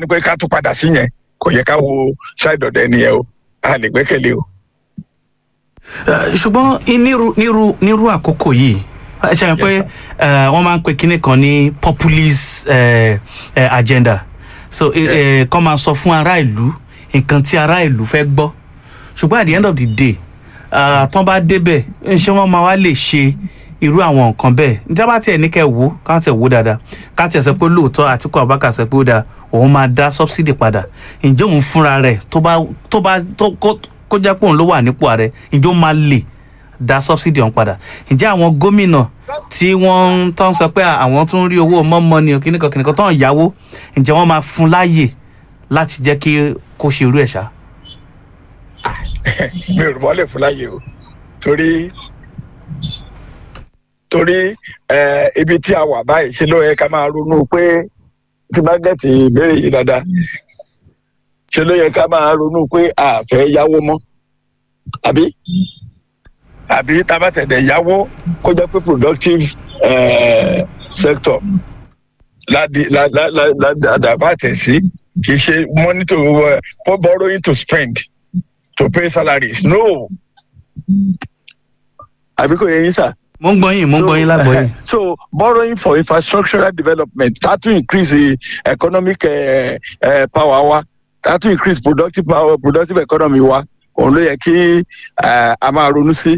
ní pé ká tún padà sí yẹn kò yẹ ká wo ṣáìdì ọ̀dọ̀ ẹni yẹn o a lè gbẹ́kẹ̀lé o. Eh, ṣùgbọ́n i- nírú nírú nírú àkókò yìí ẹ ṣe pé Yes, eh, wọ́n máa ń pe kinní kan ní populist eh, eh, agenda so eh, eh, kọ́ máa sọ fún ará ìlú nǹkan tí ará ìlú fẹ́ gbọ́ ṣùgbọ́n at the end of the day ah, tán bá débẹ̀ ṣé wọ́n máa wá lè ṣe irú àwọn nǹkan bẹ́ẹ̀ níta bá tiẹ̀ ní kẹ́ wò ó ká tiẹ̀ wò ó dáadáa ká tiẹ̀ sọ pé lóòótọ́ Àtíkù Abubakar sọ pé ó dáa òun máa dá subsidy padà ǹjẹ́ òun fúnra rẹ̀ tó bá tó bá tó kó kó jẹ́ pé òun ló wà nípò ààrẹ ǹjẹ́ ó máa lè dá subsidy ọ̀hún padà ǹjẹ́ àwọn gómìnà tí wọ́n ń tán sọ pé àwọn tún rí owó mọ́mọ́ ni kìnìkan kìnìkan tán yáwó ǹjẹ́ wọ́n máa fún láàyè láti jẹ́ kí kó ṣe irú ẹ̀ ṣá. mi ò rò wọ́n lè fún láyè o torí torí eh, ibi tí a wà báyìí ṣe ló yẹ ká máa ronú pé tí bá gẹ̀tì ìbéèrè yìí dáadáa ṣe ló yẹ ká máa ronú pé a fẹ́ yáwó mọ́ àbí àbí tá a bá tẹ̀lé yáwó kó jẹ́ pé productive eh, sector ládi ládàbà tẹ̀ sí kì í ṣe money to uh, for borrowing to spend to pay salaries no àbí kò yẹ yín sà. mo ń gbọ́ yín mo ń gbọ́ yín lágbọ́ yín. so borrowing for infrastructural development that will increase the economic uh, uh, power wa that will increase productive power productive economy wa òun ló yẹ kí uh, a máa ronú sí.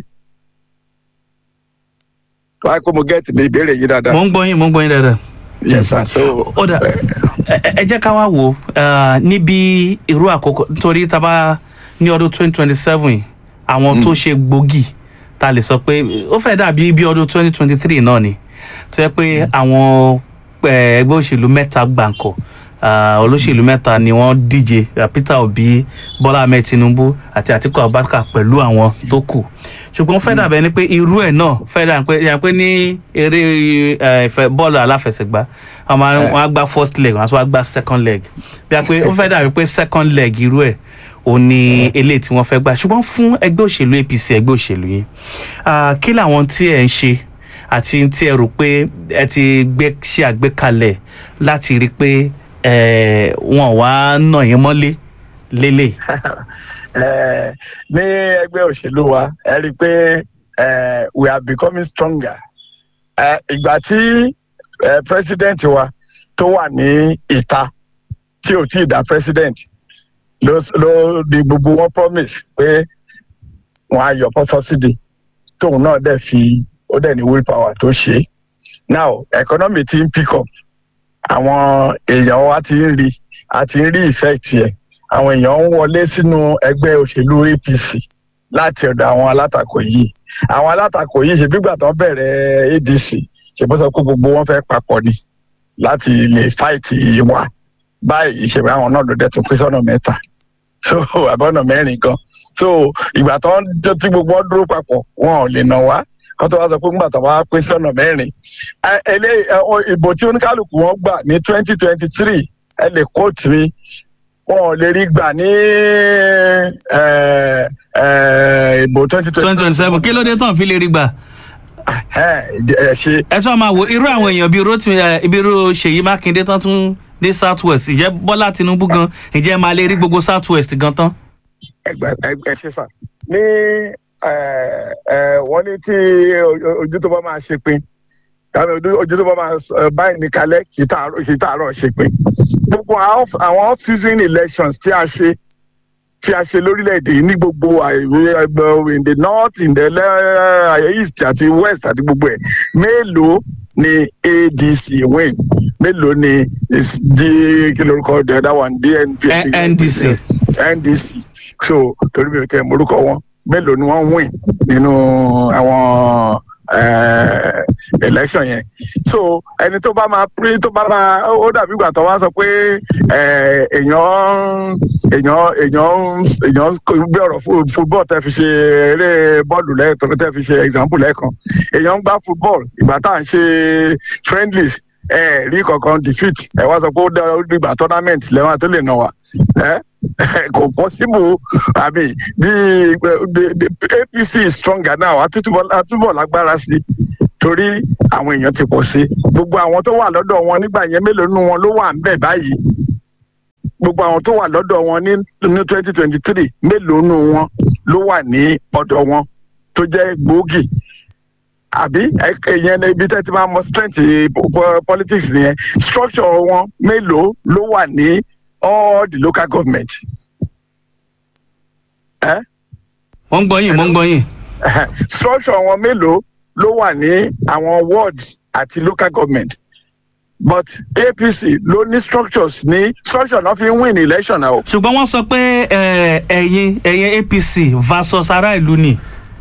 wáyé kó mo gẹ́ẹ̀tì mi ìbéèrè yìí dáadáa. mo ń gbọ́ yín mo ń gbọ́ yín dáadáa. yes sir so. ó dà ẹ ẹ jẹ́ ká wá wò ó eh, níbi irú àkókò nítorí tá a bá ní ọdún twenty twenty seven àwọn tó ṣe gbòógì tá a lè sọ pé ó fẹ́ dàbí bí ọdún twenty twenty three náà ni tó yẹ pé àwọn eh, ẹgbẹ́ òṣèlú mẹ́ta gbàǹkọ̀ ah, olóṣèlú mẹ́ta ni wọ́n díje ah, Peter Obi Bọ́lá Ahmed Tinubu àti Àtíkù Abubakar pẹ̀lú àwọn tó kù ṣùgbọ́n fẹ́ dàbẹ́ ni pé irú ẹ̀ náà fẹ́ dà pé yà pé ní eré eh, ìfẹ́ bọ́ọ̀lù aláfẹsẹ̀gbá wọ́n máa wọ́n á gbá first leg wọ́n á tún wá gbá second leg bí a pé ó fẹ́ dàbí pé second leg irú ẹ̀ ò ní eléyìí tí wọ́n fẹ́ gbà ṣùgbọ́n fún ẹgbẹ́ òṣèlú APC ẹgbẹ́ òṣèlú yìí ah, kí làwọn tí ẹ̀ ń ṣe àti tí ẹ rò pé ẹ ti gbé ṣe àgbékalẹ̀ láti rí i pé eh, wọn wá nà yín mọ́lé lélẹ̀. Eh, ní ẹgbẹ́ òṣèlú wa ẹ rí i pé eh, we are becoming stronger. Eh, ìgbà tí eh, president wa tó wà ní ìta tí ò tí ì dá president ló ló di gbogbo wọn promise pé wọn á yọ fún subsidy tóun náà dẹ̀ fi ó dẹ̀ ní willpower tó ṣe é. now economy ti ń pick up àwọn èèyàn wa ti ń rí a ti ń rí effect yẹn àwọn èèyàn ń wọlé sínú ẹgbẹ́ òṣèlú APC láti ọ̀dọ̀ àwọn alátakò yìí àwọn alátakò yìí ṣe bígbà tó bẹ̀rẹ̀ ADC ṣe bó sọ pé gbogbo wọn fẹ́ papọ̀ ni láti lè fight wa báyìí ṣe àwọn náà ló dẹ̀ tún pín sọ́nà mẹ́ta so àbọ̀nà mẹ́rin gan so ìgbà tó ń tí gbogbo wọn dúró papọ̀ wọn ò lè nà wá kó tó wá sọ pé ńgbà tó wá pín sọ́nà mẹ́rin ẹ ẹlẹ́ ìbò tí oníkálukú wọn gbà ní twenty twenty three ẹ lè kóòtù mi wọn ò lè rí gbà ní ẹ, ẹ, ìbò twenty twenty twenty seven kí ló dé tán fi lè rí gbà. ẹ ṣe ẹ tún máa wo irú àwọn èèyàn bíi Rotimi ẹ, ibi irú Ṣèyí Mákindé tán tún dé south west ìjẹ́ Bọ́lá Tinubu gan ìjẹ́ máa lè rí gbogbo south west gan tán. ẹgbẹ ẹgbẹ ṣe sà ní ẹ, ẹ, wọ́n ní tí o- ojú tó bá máa ṣe pin tàbí ojú ojú tó bá máa s- ẹ, báyìí ní kalẹ̀ kì í tààrọ̀ kì í tààrọ̀ ṣe pin gbogbo àwọn off- àwọn off season elections tí a ṣe tí a ṣe lórílẹ̀‐èdè yìí ní gbogbo àìwé ẹgbẹ́ in the north in the le- east àti west àti gbogbo ẹ̀ mélòó ni ADC win mélòó ni is d kí lórúkọ the other one DNP N- NDC. NDC so torí mi ò tẹ morúkọ wọn mélòó ni wọ́n win nínú àwọn eh, election yẹn so ẹni tó bá máa pín tó bá máa ó dàbí ìgbà tó wá sọ pé eh, èèyàn èèyàn èèyàn èèyàn gbé ọ̀rọ̀ fú- football tẹ́ fi ṣe eré bọ́ọ̀lù lẹ́ẹ̀kan tẹ́ fi ṣe example lẹ́ẹ̀kan èèyàn ń gbá football ìgbà tá à ń ṣe friendlies ẹ rí kankan defeat ẹ wá sọ pé ó dá ó dìgbà tournament lẹ́wọ̀n tó lè nà wá ẹ kò possible àmì bí the- the APC is stronger now àtúbọ̀ àtúbọ̀ lágbára sí torí àwọn èèyàn ti pọ̀ sí gbogbo àwọn tó wà lọ́dọ̀ wọn nígbà yẹn mélòó nínú wọn ló wà ń bẹ̀ báyìí gbogbo àwọn tó wà lọ́dọ̀ wọn ní ní twenty twenty three mélòó nù wọn ló wà ní ọ̀dọ̀ wọn tó jẹ́ gbòógì àbí ìyẹn ní ibi tẹ́ ti máa mọ strength politics nìyẹn structure wọn mélòó ló wà ní all the local government. Eh? mo ń gbọ́ yín mo ń gbọ́ yín. structure wọn mélòó ló wà ní àwọn wards àti local government but apc ló ní structures ní structure náà fi ń win election náà o. ṣùgbọ́n wọ́n sọ pé ẹ̀yin ẹ̀yin apc versus ará ìlú ni.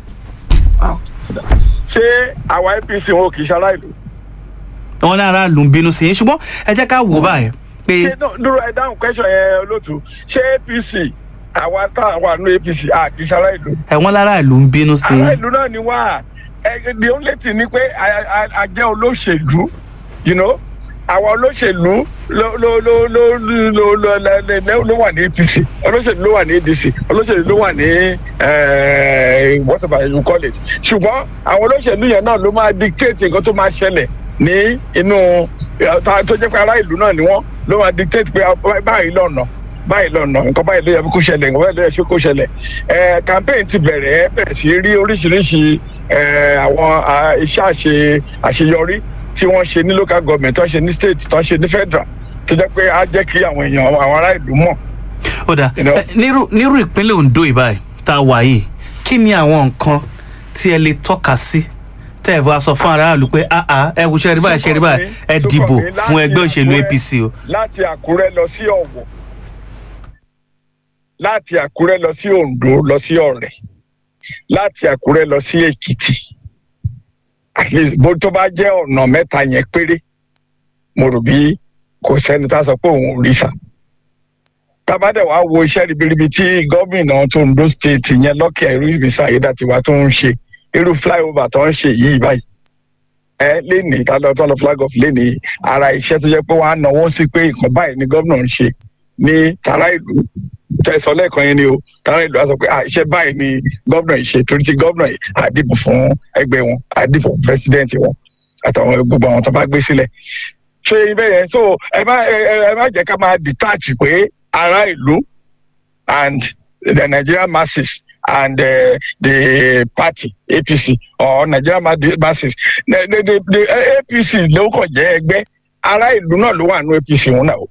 ṣé àwa apc wọn ò kì í ṣe ará ìlú. wọn ní ará ìlú ń bínú sí i ṣùgbọ́n ẹ jẹ́ ká wò báyìí pé. ṣé dúró ẹ dáhùn question yẹn olóòtú ṣé apc àwa tá a wà ní apc a kì í ṣe ará ìlú. ẹ̀wọ̀n lára ìlú ń bínú sí i. ará ìlú náà ni wá the only thing ni pé a jẹ́ olóṣèlú you know àwọn olóṣèlú ló ló ló ló ló ló ló wà ní apc olóṣèlú ló wà ní adc olóṣèlú ló wà ní whatever you call it ṣùgbọ́n àwọn olóṣèlú yẹn náà ló máa dictate nǹkan tó máa ṣẹlẹ̀ ní inú tó jẹ́ pé ará ìlú náà ni wọ́n ló máa dictate pé báyìí lọ́nà báyìí lọ́nà nǹkan báyìí ló yẹ kó ṣẹlẹ̀ nǹkan báyìí ló yẹ kó ṣẹlẹ̀ campaign ti bẹ̀rẹ̀ ẹ bẹ̀rẹ̀ sí rí oríṣiríṣi àwọn iṣẹ́ àṣeyọrí tí wọ́n ṣe ní local government tó ń ṣe ní state tó ń ṣe ní federal tó jẹ́ pé á jẹ́ kí àwọn èèyàn àwọn ará ìlú mọ̀. ó dà nírú ìpínlẹ̀ ondo ìbáyìí tá a wà yìí kí ni àwọn nǹkan tí ẹ lè tọ́ka sí tẹ́ ẹ bá sọ fún aráàlú pé ẹ wù ṣe rí báyìí ṣe rí báyìí ẹ dìbò fún ẹgbẹ́ òṣèlú apc o. láti àkúrẹ́ lọ sí ọ̀wọ̀ láti àkúrẹ́ lọ sí ondo lọ sí ọ̀rẹ́ láti àkúrẹ́ lọ sí èkìtì bó tó bá jẹ́ ọ̀nà mẹ́ta yẹn péré mo rò bí kò sẹ́ni tá a sọ pé òun ò rí sà. tábàdẹ̀ wàá wo iṣẹ́ ribiribi tí gómìnà tó ń do state yẹn lọ́kẹ́ ẹ̀rú ìbísà ayédàtiwa tó ń ṣe irú flyover tó ń ṣe yìí báyìí. ẹ lénìí tá lọ tó lọ flag off lénìí ara iṣẹ́ tó jẹ́ pé wọ́n á náwó sí pé nǹkan báyìí ni gómìnà ń ṣe ní tara ìlú tẹsán lẹ́ẹ̀kan yẹn ni o tara ìlú á sọ pé iṣẹ́ báyìí ni gómìnà yìí ṣe torí ti gómìnà yìí àdìbò fún ẹgbẹ́ wọn àdìbò fún pírẹsidẹ́ǹtì wọn àtàwọn gbogbo àwọn tó bá gbé sílẹ̀ ṣé ibẹ̀ yẹn so ẹ má ẹ má jẹ́ ká máa detach pé ará ìlú and the Nigerian masses and uh, the party APC or Nigerian masses the, the, the, the APC ló kàn jẹ́ ẹgbẹ́ ará ìlú náà ló wà nínú APC wọn náà o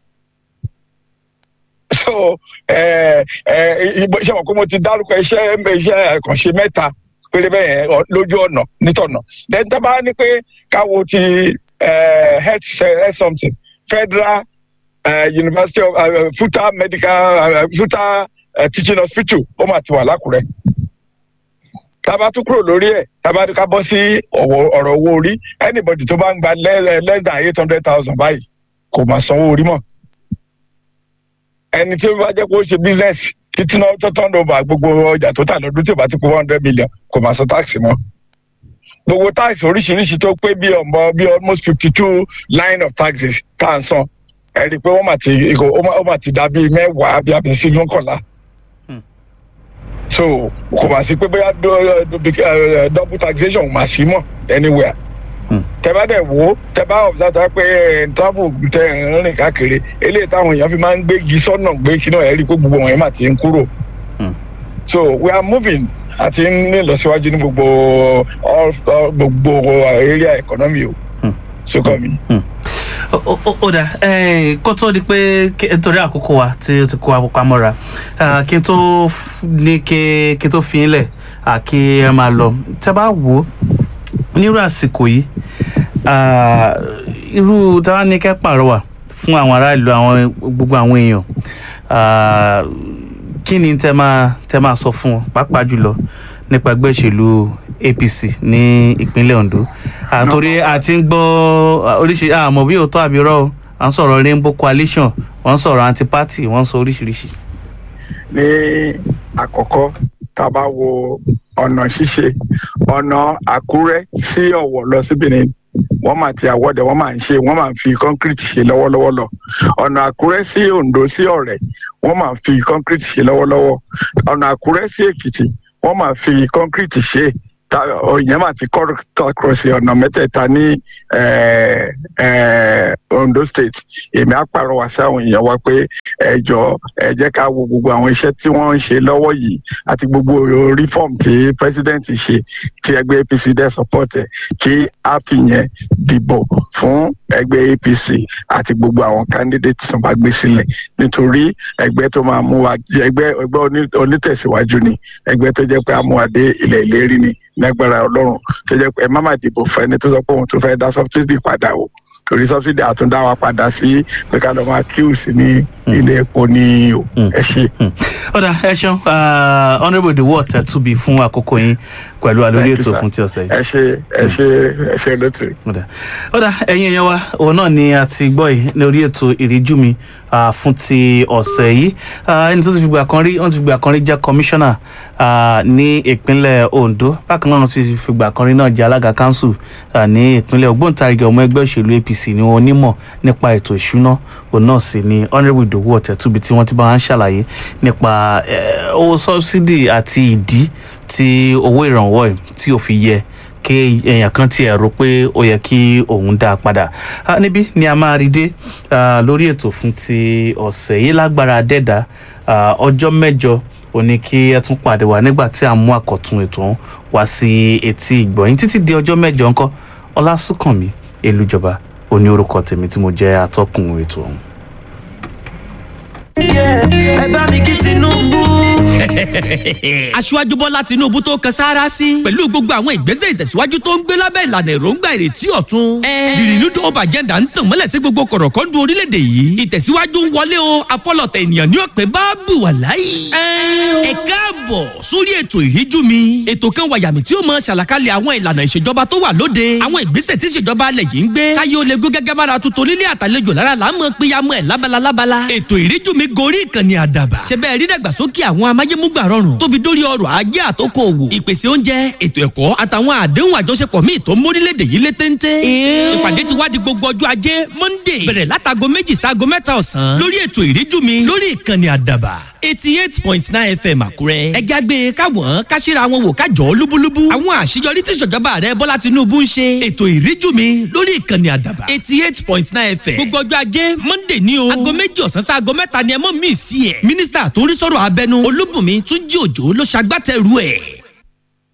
so ẹ ẹ ṣe mọ̀ pé mo ti dárúkọ iṣẹ́ iṣẹ́ àkànṣe mẹ́ta péré bẹ́ẹ̀ yẹn lójú ọ̀nà nítọ̀nà then tá bá ní pé káwo ti health health something federal uh, university of uh, futa medical uh, futa uh, teaching hospital ó mà ti wà lákùrẹ́ tába tún kúrò lórí ẹ̀ tába ká bọ́ sí ọ̀rọ̀ owó orí anybody tó bá ń gba less than eight hundred thousand báyìí kò mà sanwó orí mọ́ ẹni tí ó bá jẹ́ kó ṣe business títí náà tó turn over gbogbo ọjà tó tà lọ́dún tí ó bá ti kó one hundred million kò máa san tax mọ́. gbogbo tax oríṣiríṣi tó pé bí ọmọ bí almost fifty two line of taxes tá à ń san ẹ rí i pé wọ́n máa ti ó máa ti dà bíi mẹ́wàá bí abẹ́ sí mọ́kànlá. so kò máa sí pé bóyá double taxation ò máa sí mọ́ anywhere tẹ́bá dẹ̀ wò ó tẹ́bá observe pé travel tẹ rìn káàkiri eléyìí táwọn èèyàn fi máa ń gbégi sọ́nà gbé kí náà ẹ̀ rí i pé gbogbo wọn yẹn máa ti ń kúrò. so we are moving àti ní ìlọsíwájú ní gbogbo gbogbo area economy o sókàn mi. ó dà kó tó di pé nítorí àkókò wa tí ó ti kó àkókò amọ́ra kí n tó ní kí n tó fi ń lẹ̀ kí ẹ máa lọ tẹ́ bá wò ó nírú àsìkò yìí irú táwa ní kẹ́ pàrọwà fún àwọn ará ìlú àwọn gbogbo àwọn èèyàn kí ni tẹ́ máa tẹ́ máa sọ fún wọn pàápàá jùlọ nípa ẹgbẹ́ òṣèlú APC ní ìpínlẹ̀ Ondo àtòrí àti ń gbọ́ oríṣi àmọ́ bí òótọ́ àbí rọ́ o à ń sọ̀rọ̀ Rainbow Coalition wọ́n ń sọ̀rọ̀ anti-party wọ́n ń sọ oríṣiríṣi. ní àkọ́kọ́ tá a bá wo ọ̀nà ṣíṣe ọ̀nà àkúrẹ́ sí ọ̀wọ̀ lọ sí benin wọ́n máa ti àwọ̀dẹ̀ wọ́n máa ń ṣe wọ́n máa ń fi concrete ṣe lọ́wọ́lọ́wọ́ lọ ọ̀nà àkúrẹ́ sí ondo sí ọ̀rẹ́ wọ́n máa ń fi concrete ṣe lọ́wọ́lọ́wọ́ ọ̀nà àkúrẹ́ sí èkìtì wọ́n máa fi concrete ṣe ìyẹn mà ti kọ́ cross ọ̀nà mẹ́tẹ̀ẹ̀ta ní Ondo state èmi á pàrọwà sí àwọn èèyàn wa pé ẹ jọ ẹ jẹ́ ká wo gbogbo àwọn iṣẹ́ tí wọ́n ń ṣe lọ́wọ́ yìí àti gbogbo reform tí president ṣe tí ẹgbẹ́ APC dẹ̀ support ẹ̀ kí a fi yẹn dìbò fún ẹgbẹ́ APC àti gbogbo àwọn candidate tó bá gbé sílẹ̀ nítorí ẹgbẹ́ tó máa mú wa ẹgbẹ́ ẹgbẹ́ onítẹ̀síwájú ni ẹgbẹ́ tó jẹ́ pé a mú wa dé ilẹ̀ ìlérí ni lágbára ọlọ́run tó jẹ́ pé ẹ má má dìbò fún ẹni tó sọ pé òun tó fẹ́ dá subsidy padà o torí subsidy àtúndá wa padà sí pé ká lọ máa kíù sí ní ilé epo ní o ẹ ṣe. ọ̀dà ẹ ṣeun honourable the word ẹ̀ túbi fún àkókò yín pẹ̀lú àlórí ètò fún ti ọ̀sẹ̀ yìí. ẹ ṣe ẹ ṣe ẹ ṣe lótú. ọ̀dà ẹ̀yin èèyàn wa òun náà ni a ti gbọ́ yìí lórí ètò ìríjú mi fún ti ọ̀sẹ̀ yìí ẹni tó ti fìgbà kan rí wọ́n ti fìgbà kan rí jẹ́ kọmíṣánná ní ìpínlẹ̀ Ondo bákan náà wọ́n ti fìgbà kan rí náà jẹ́ alága kanṣu ní ìpínlẹ̀ ògbóǹtarìgì ọmọ ẹgbẹ́ òṣèlú APC ni wọ́n onímọ̀ nípa ètò ìṣúná òun náà sì ni honourable Ìdòwú Ọ̀tẹ̀túbi tí wọ́n ti bá wọn ṣàlàyé nípa owó sọ́bsidì àti ìdí tí owó ìrànwọ́ ẹ̀ tí ò fi yẹ kí èèyàn kan tiẹ̀ rò pé ó yẹ kí òun dá a padà níbí ni a máa rí dé lórí ètò fún ti ọ̀sẹ̀ yìí lágbára dẹ́dà ọjọ́ mẹ́jọ ó ní kí ẹ tún pàdé wa nígbà tí a mú àkọ́tún ètò ọ̀hún wá sí etí ìgbọ̀nyín títí di ọjọ́ mẹ́jọ ńkọ́ ọlásùnkànmí elújọba ó ní orúkọ tèmi tí mo jẹ́ atọ́kùn ètò ọ̀hún. ẹ bá mi kí Tinubu aṣíwájú bọ́lá tinúbú tó kan sáárá sí pẹ̀lú gbogbo àwọn ìgbésẹ̀ ìtẹ̀síwájú tó ń gbé lábẹ́ ìlànà èròǹgbà ìrètí ọ̀tun. the renewed hope agenda ń tàn mọ́lẹ̀ sí gbogbo kọ̀rọ̀kọ́ndù orílẹ̀-èdè yìí ìtẹ̀síwájú ń wọlé o afọlọ̀tẹ̀ ènìyàn ní ọ̀pẹ bá bù wà láyé. ẹ káàbọ̀ sórí ètò ìríjú mi ètò kan wàyàmì tí ó mọ ṣàlàkalẹ̀ àwọn ìlànà ìṣèjọba tó wà lóde àwọn ìgbésẹ̀ tí ìṣèjọba alẹ̀ yìí ń gbé káyé ó lè gún gẹ́gẹ́ bára tuntun nílé àtàlejò lára là ń mọ péyàmọ́ ẹ̀ lábala lábala ètò ìríjú mi gorí ìkànnì àdàbà ṣe bẹ́ẹ̀ rí dàgbàsókè àwọn amáyémúgbà rọrùn tó fi dórí ọrọ̀ ajé àtòkò òwò ìpèsè oúnjẹ ètò ẹ̀kọ́ àtàwọn àdéhùn àjọṣepọ̀ míì tó mórílẹ̀‐èdè yìí lé téńté. ìpàdé ti wá di gbogbo ọjọ́ ajé monday bẹ̀rẹ̀ látago méjì sáago mẹ́ta ọ̀sán lórí ètò ìríjú mi lórí ìkànnì àdàbà eighty eight point nine fm àkúrẹ́. ẹja gbé káwọn káṣíra wọn wò kájọ lúbúlúbú. àwọn àṣeyọrí tí ìṣèjọba rẹ bọ́lá tinubu ń ṣe. ètò ìríjú mi lórí ìkànnì àdàbà eighty eight point nine fm. gbogbo ọjọ́ ajé monday ní o. aago méjì ọ̀sán sí aago mẹ́ta ni ẹ mọ̀ mí sí ẹ̀. mínísítà tó ń rí sọ̀rọ̀ abẹnú olúbùnmi túnjí òjò ló ṣagbátẹrù ẹ̀.